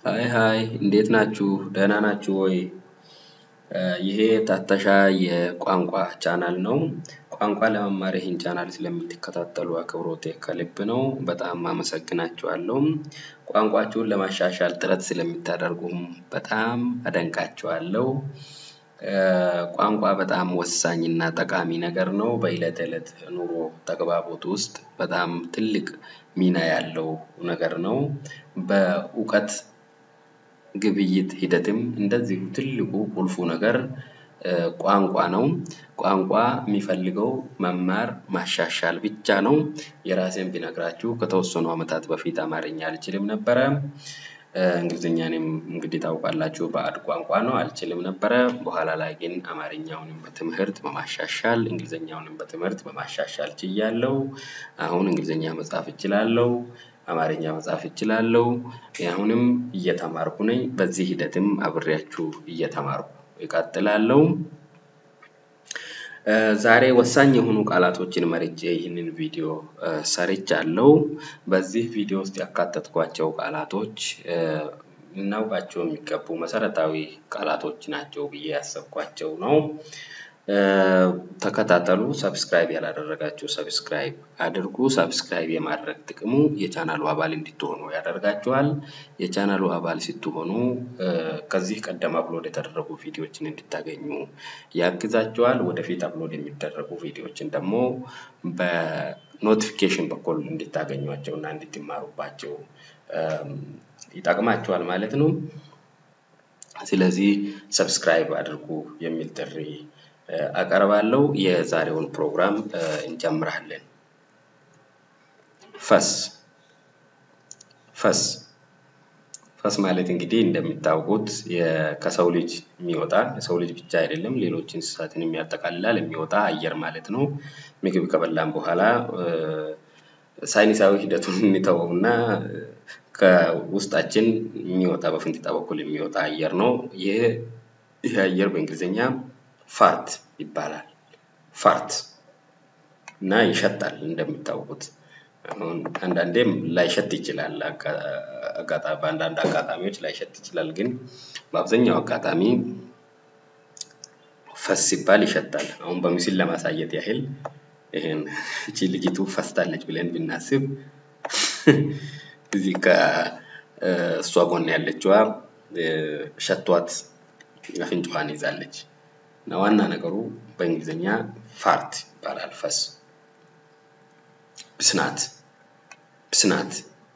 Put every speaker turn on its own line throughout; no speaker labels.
ሃይ ሃይ እንዴት ናችሁ? ደህና ናችሁ ወይ? ይሄ ታተሻ የቋንቋ ቻናል ነው። ቋንቋ ለመማር ይህን ቻናል ስለምትከታተሉ አክብሮቴ ከልብ ነው። በጣም አመሰግናችኋለሁ። ቋንቋችሁን ለማሻሻል ጥረት ስለምታደርጉም በጣም አደንቃችኋለሁ። ቋንቋ በጣም ወሳኝ እና ጠቃሚ ነገር ነው። በዕለት ተዕለት ኑሮ ተግባቦት ውስጥ በጣም ትልቅ ሚና ያለው ነገር ነው። በእውቀት ግብይት ሂደትም እንደዚሁ ትልቁ ቁልፉ ነገር ቋንቋ ነው። ቋንቋ የሚፈልገው መማር ማሻሻል ብቻ ነው። የራሴን ቢነግራችሁ ከተወሰኑ ዓመታት በፊት አማርኛ አልችልም ነበረ። እንግሊዝኛንም እንግዲህ ታውቃላችሁ ባዕድ ቋንቋ ነው አልችልም ነበረ። በኋላ ላይ ግን አማርኛውንም በትምህርት በማሻሻል እንግሊዝኛውንም በትምህርት በማሻሻል ችያለሁ። አሁን እንግሊዝኛ መጻፍ እችላለሁ። አማርኛ መጻፍ እችላለሁ። አሁንም እየተማርኩ ነኝ። በዚህ ሂደትም አብሬያችሁ እየተማርኩ እቀጥላለሁ። ዛሬ ወሳኝ የሆኑ ቃላቶችን መርጬ ይህንን ቪዲዮ ሰርቻለሁ። በዚህ ቪዲዮ ውስጥ ያካተትኳቸው ቃላቶች ልናውቃቸው የሚገቡ መሰረታዊ ቃላቶች ናቸው ብዬ ያሰብኳቸው ነው። ተከታተሉ። ሰብስክራይብ ያላደረጋችሁ ሰብስክራይብ አድርጉ። ሰብስክራይብ የማድረግ ጥቅሙ የቻናሉ አባል እንድትሆኑ ያደርጋችኋል። የቻናሉ አባል ስትሆኑ ከዚህ ቀደም አፕሎድ የተደረጉ ቪዲዮዎችን እንድታገኙ ያግዛችኋል። ወደፊት አፕሎድ የሚደረጉ ቪዲዮዎችን ደግሞ በኖቲፊኬሽን በኩል እንድታገኟቸው እና እንድትማሩባቸው ይጠቅማችኋል ማለት ነው። ስለዚህ ሰብስክራይብ አድርጉ የሚል ጥሪ አቀርባለሁ። የዛሬውን ፕሮግራም እንጀምራለን። ፈስ ፈስ ፈስ ማለት እንግዲህ እንደሚታወቁት ከሰው ልጅ የሚወጣ የሰው ልጅ ብቻ አይደለም ሌሎች እንስሳትንም ያጠቃልላል የሚወጣ አየር ማለት ነው። ምግብ ከበላን በኋላ ሳይንሳዊ ሂደቱን እንተወውና ከውስጣችን የሚወጣ በፍንጢጣ በኩል የሚወጣ አየር ነው። ይህ ይህ አየር በእንግሊዝኛ ፋርት ይባላል። ፋርት እና ይሸታል እንደሚታወቁት አሁን አንዳንዴም ላይሸት ይችላል። አጋጣሚ በአንዳንድ አጋጣሚዎች ላይሸት ይችላል። ግን በአብዛኛው አጋጣሚ ፈስ ሲባል ይሸታል። አሁን በምስል ለማሳየት ያህል ይሄን እቺ ልጅቱ ፈስታለች ብለን ብናስብ እዚህ ከእሷ ጎን ያለችዋ ሸቷት አፍንጫዋን ይዛለች። እና ዋና ነገሩ በእንግሊዝኛ ፋርት ይባላል። ፈስ ብስናት ብስናት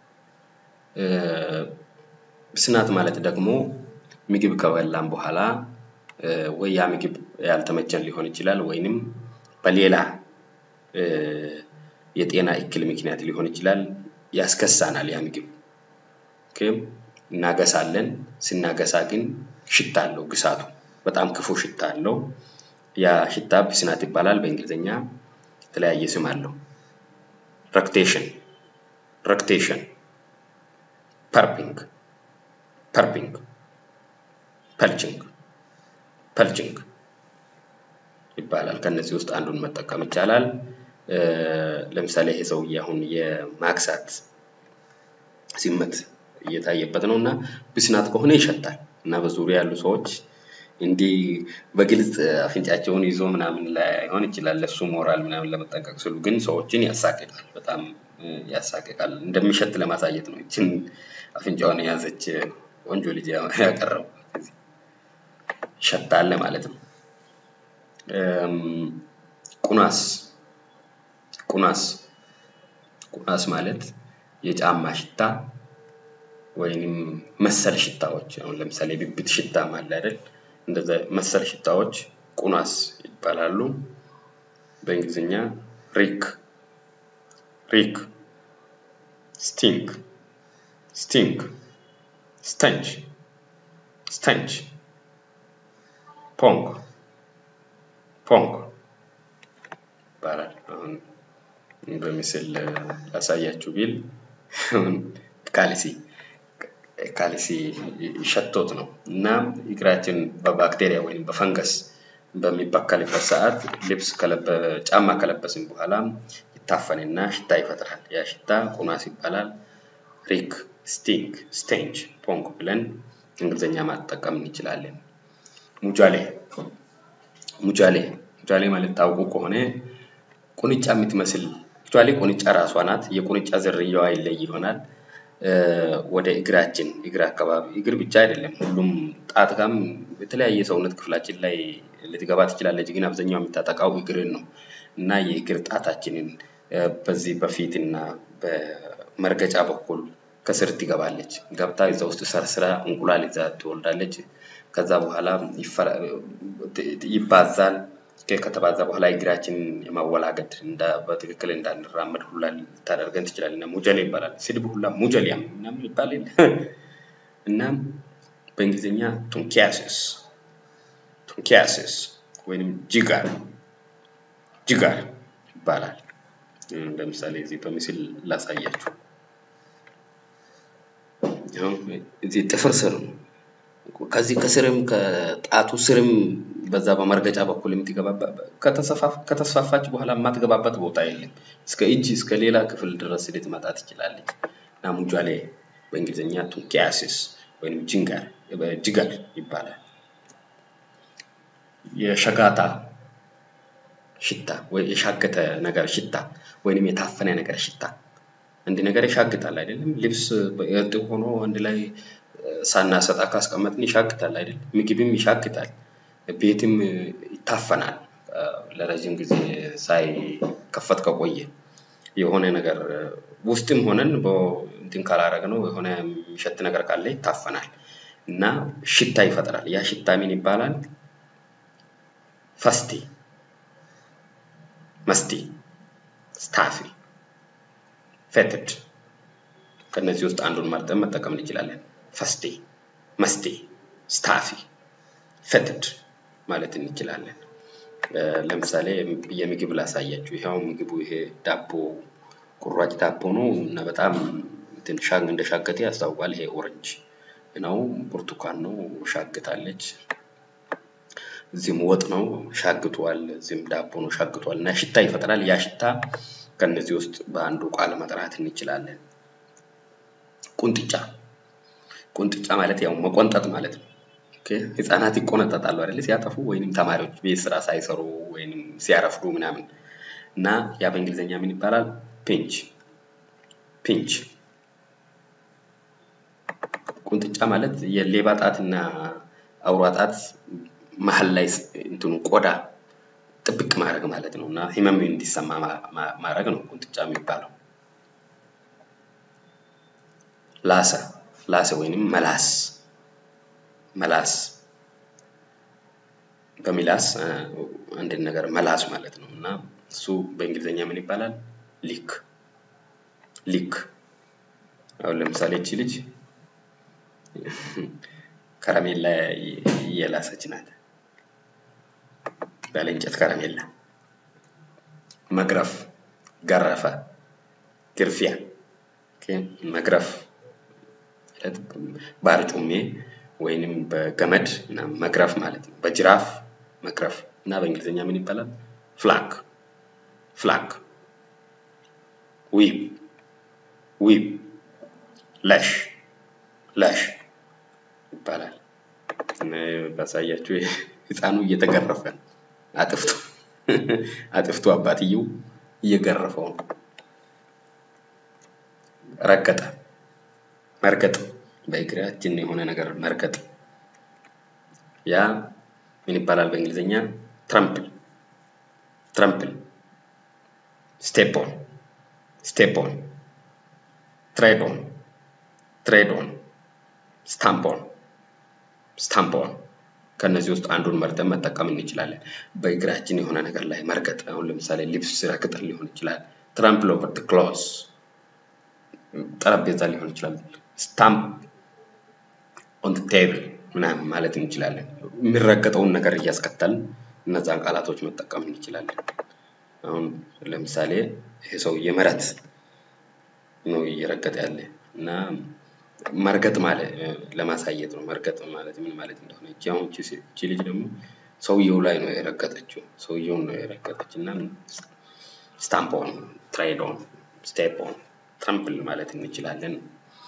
ብስናት ማለት ደግሞ ምግብ ከበላን በኋላ ወይ ያ ምግብ ያልተመቸን ሊሆን ይችላል ወይንም በሌላ የጤና እክል ምክንያት ሊሆን ይችላል ያስከሳናል ያ ምግብ እናገሳለን። ስናገሳ ግን ሽታ አለው ግሳቱ በጣም ክፉ ሽታ አለው። ያ ሽታ ብስናት ይባላል። በእንግሊዝኛ የተለያየ ስም አለው። ረክቴሽን ረክቴሽን ፐርፒንግ ፐርፒንግ ፐልችንግ ፐልችንግ ይባላል። ከነዚህ ውስጥ አንዱን መጠቀም ይቻላል። ለምሳሌ ይሄ ሰውዬ አሁን የማክሳት ሲመት እየታየበት ነው እና ብስናት ከሆነ ይሸታል እና በዙሪያ ያሉ ሰዎች እንዲህ በግልጽ አፍንጫቸውን ይዞ ምናምን ላይሆን ይችላል ለሱ ሞራል ምናምን ለመጠንቀቅ ስሉ ግን ሰዎችን ያሳቅቃል። በጣም ያሳቅቃል። እንደሚሸት ለማሳየት ነው ይችን አፍንጫዋን የያዘች ቆንጆ ልጅ ያቀረበው ይሸታል ማለት ነው። ቁናስ ቁናስ ቁናስ ማለት የጫማ ሽታ ወይንም መሰል ሽታዎች አሁን ለምሳሌ ብብት ሽታም አለ አይደል? እንደዛ መሰል ሽታዎች ቁናስ ይባላሉ። በእንግሊዝኛ ሪክ ሪክ ስቲንክ ስቲንክ ስተንች ስተንች ፖንክ ፖንክ ይባላል። አሁን በምስል ላሳያችሁ ቢል ካልሲ ካልሲ ሸቶት ነው እና እግራችን በባክቴሪያ ወይም በፈንገስ በሚበከልበት ሰዓት ልብስ ጫማ ከለበስን በኋላ ይታፈንና ሽታ ይፈጥራል። ያ ሽታ ቁናስ ይባላል። ሪክ፣ ስቲንክ፣ ስቴንች፣ ፖንክ ብለን እንግሊዝኛ ማጠቀም እንችላለን። ሙጃሌ ሙጃሌ ሙጃሌ ማለት ታውቁ ከሆነ ቁንጫ የምትመስል አክቹዋሊ ቁንጫ ራሷ ናት። የቁንጫ ዝርያዋ ይለይ ይሆናል። ወደ እግራችን እግር አካባቢ እግር ብቻ አይደለም፣ ሁሉም ጣት ጋም የተለያየ ሰውነት ክፍላችን ላይ ልትገባ ትችላለች። ግን አብዛኛው የምታጠቃው እግርን ነው እና የእግር ጣታችንን በዚህ በፊት እና በመርገጫ በኩል ከስር ትገባለች። ገብታ እዛ ውስጥ ሰርስራ እንቁላል ይዛ ትወልዳለች። ከዛ በኋላ ይባዛል። ከተባዛ በኋላ እግራችን የማወላገድ በትክክል እንዳንራመድ ሁላ ልታደርገን ትችላለች። እና ሙጀሌ ይባላል። ስድብ ሁላ ሙጀሊያም ምናምን ይባል የለ እናም በእንግሊዝኛ ቱንኪያሲስ ቱንኪያሲስ ወይንም ጂጋር ጂጋር ይባላል። ለምሳሌ እዚህ በምስል ላሳያችሁ። እዚህ ጥፍር ስር ነው። ከዚህ ከስርም ከጣቱ ስርም በዛ በመርገጫ በኩል የምትገባበት ከተስፋፋች በኋላ የማትገባበት ቦታ የለም። እስከ እጅ እስከ ሌላ ክፍል ድረስ ልትመጣ ትችላለች። እና ሙጃሌ በእንግሊዝኛ ቱንኪያሲስ ወይም ጅንጋር ጅጋር ይባላል። የሸጋታ ሽታ ወይ የሻገተ ነገር ሽታ ወይንም የታፈነ ነገር ሽታ አንድ ነገር ይሻግታል አይደለም? ልብስ እርጥብ ሆኖ አንድ ላይ ሳናሰጣ ካስቀመጥን ይሻግታል አይደል? ምግብም ይሻግታል፣ ቤትም ይታፈናል። ለረጅም ጊዜ ሳይከፈት ከቆየ የሆነ ነገር ውስጥም ሆነን እንትን ካላረግነው የሆነ የሚሸት ነገር ካለ ይታፈናል እና ሽታ ይፈጥራል። ያ ሽታ ምን ይባላል? ፈስቲ፣ መስቲ፣ ስታፊ፣ ፌትድ ከእነዚህ ውስጥ አንዱን መርጠን መጠቀም እንችላለን። ፈስቴ፣ መስቴ፣ ስታፊ፣ ፌትድ ማለት እንችላለን። ለምሳሌ የምግብ ላሳያችሁ። ይኸው ምግቡ ይሄ ዳቦ ቁራጭ ዳቦ ነው እና በጣም እንትን ሻግ እንደ ሻገቴ ያስታውቃል። ይሄ ኦረንጅ ነው፣ ብርቱካን ነው፣ ሻግታለች። እዚህም ወጥ ነው ሻግቷል። እዚህም ዳቦ ነው ሻግቷል እና ሽታ ይፈጥራል። ያ ሽታ ከነዚህ ውስጥ በአንዱ ቃል መጥራት እንችላለን። ቁንጥጫ ቁንጥጫ ማለት ያው መቆንጠጥ ማለት ነው። ህፃናት ይቆነጠጣሉ አይደል? ሲያጠፉ ወይንም ተማሪዎች ቤት ስራ ሳይሰሩ ወይንም ሲያረፍዱ ምናምን እና ያ በእንግሊዝኛ ምን ይባላል? ፒንች ፒንች። ቁንጥጫ ማለት የሌባ ጣትና አውራ ጣት መሀል ላይ እንትኑ ቆዳ ጥብቅ ማድረግ ማለት ነው እና ህመም እንዲሰማ ማድረግ ነው ቁንጥጫ የሚባለው። ላሰ ላሰ ወይንም መላስ መላስ በሚላስ አንድን ነገር መላስ ማለት ነው እና እሱ በእንግሊዝኛ ምን ይባላል? ሊክ ሊክ። አሁን ለምሳሌ እቺ ልጅ ከረሜላ እየላሰች ናት። ባለ እንጨት ከረሜላ። መግረፍ፣ ገረፈ፣ ግርፊያ። መግረፍ በአርጩሜ ወይንም በገመድ መግረፍ ማለት ነው። በጅራፍ መግረፍ እና በእንግሊዝኛ ምን ይባላል? ፍላክ ፍላክ። ዊብ ዊብ። ለሽ ለሽ ይባላል። ባሳያችሁ ህፃኑ እየተገረፈ ነው። አጥፍቶ አጥፍቶ አባትየው እየገረፈው ነው። ረገጠ መርገጥ በእግራችን የሆነ ነገር መርገጥ። ያ ምን ይባላል በእንግሊዝኛ? ትራምፕል ትራምፕል። ስቴፖን ስቴፖን፣ ትሬዶን ትሬዶን፣ ስታምፖን ስታምፖን። ከእነዚህ ውስጥ አንዱን መርጠን መጠቀም እንችላለን። በእግራችን የሆነ ነገር ላይ መርገጥ። አሁን ለምሳሌ ልብስ ረግጠን ሊሆን ይችላል። ትራምፕል ኦቨር ድ ክሎዝ ጠረጴዛ ሊሆን ይችላል። ስታምፕ ኦን ቴብል ምናምን ማለት እንችላለን። የሚረገጠውን ነገር እያስከተልን እነዛን ቃላቶች መጠቀም እንችላለን። አሁን ለምሳሌ ይሄ ሰውዬ መሬት ነው እየረገጠ ያለ እና መርገጥ ማለት ለማሳየት ነው። መርገጥ ማለት ምን ማለት እንደሆነ እቺ አሁን እቺ ልጅ ደግሞ ሰውየው ላይ ነው የረገጠችው። ሰውየውን ነው የረገጠች እና ስታምፕ ኦን፣ ትሬድ ኦን፣ ስቴፕ ኦን፣ ትራምፕል ማለት እንችላለን።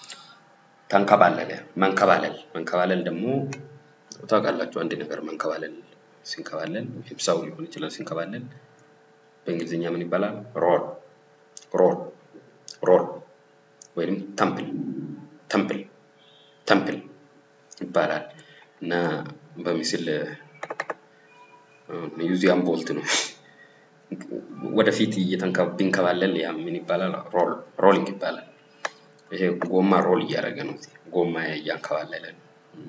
ተንከባለለ መንከባለል መንከባለል ደግሞ ታውቃላችሁ አንድ ነገር መንከባለል ሲንከባለል ወይም ሰው ሊሆን ይችላል ሲንከባለል በእንግሊዝኛ ምን ይባላል? ሮል ሮል ሮል ወይም ተምፕል ተምፕል ተምፕል ይባላል እና በምስል ዩዚያን ቦልት ነው ወደፊት ቢንከባለል ያ ምን ይባላል? ሮል ሮሊንግ ይባላል። ይሄ ጎማ ሮል እያደረገ ነው። ጎማ እያንከባለለ ነው።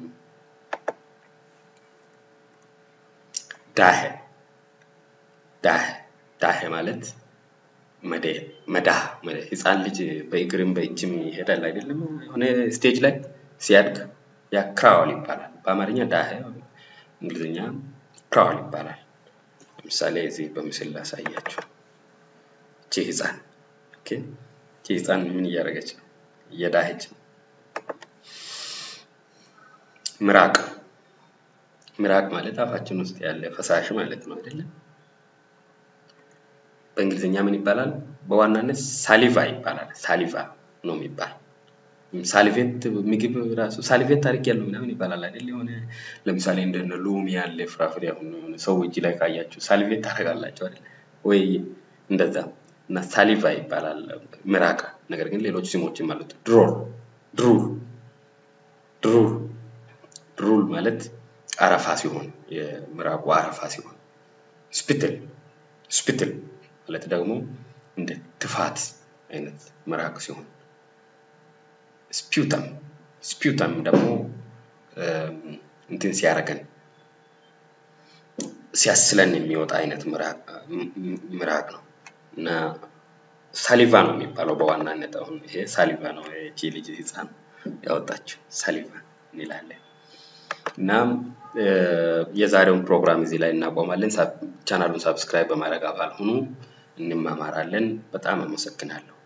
ዳሄ ዳሄ ዳሄ ማለት መዳህ ህፃን ልጅ በእግርም በእጅም ይሄዳል አይደለም? የሆነ ስቴጅ ላይ ሲያድግ ያ ክራውል ይባላል። በአማርኛ ዳሄ፣ እንግሊዝኛ ክራውል ይባላል። ለምሳሌ እዚህ በምስል ላሳያችሁ። እቺ ህፃን ኦኬ፣ እቺ ህፃን ምን እያደረገች ነው? እየዳሄች ነው። ምራቅ ምራቅ ማለት አፋችን ውስጥ ያለ ፈሳሽ ማለት ነው አይደለም? በእንግሊዝኛ ምን ይባላል? በዋናነት ሳሊቫ ይባላል። ሳሊቫ ነው የሚባል ሳሊቬት ምግብ ራሱ ሳሊቬት አድርጌያለሁ ምናምን ይባላል አይደል? የሆነ ለምሳሌ እንደነ ሎሚ ያለ ፍራፍሬ አሁን ሰው እጅ ላይ ካያችሁ ሳሊቬት ታደርጋላችሁ አይደል? ወይ እንደዛ እና ሳሊቫ ይባላል ምራቅ። ነገር ግን ሌሎች ስሞችም አሉት። ድሮል ድሩል ድሩል ድሩል ማለት አረፋ ሲሆን የምራቁ አረፋ ሲሆን፣ ስፒትል ስፒትል ማለት ደግሞ እንደ ትፋት አይነት ምራቅ ሲሆን፣ ስፒውተም ስፒውተም ደግሞ እንትን ሲያደርገን ሲያስለን የሚወጣ አይነት ምራቅ ነው እና ሳሊቫ ነው የሚባለው በዋናነት አሁን ይሄ ሳሊቫ ነው። ይቺ ልጅ ህፃን ያወጣችው ሳሊቫ እንላለን። እና የዛሬውን ፕሮግራም እዚህ ላይ እናቆማለን። ቻናሉን ሳብስክራይብ በማድረግ አባል ሁኑ። እንማማራለን። በጣም አመሰግናለሁ።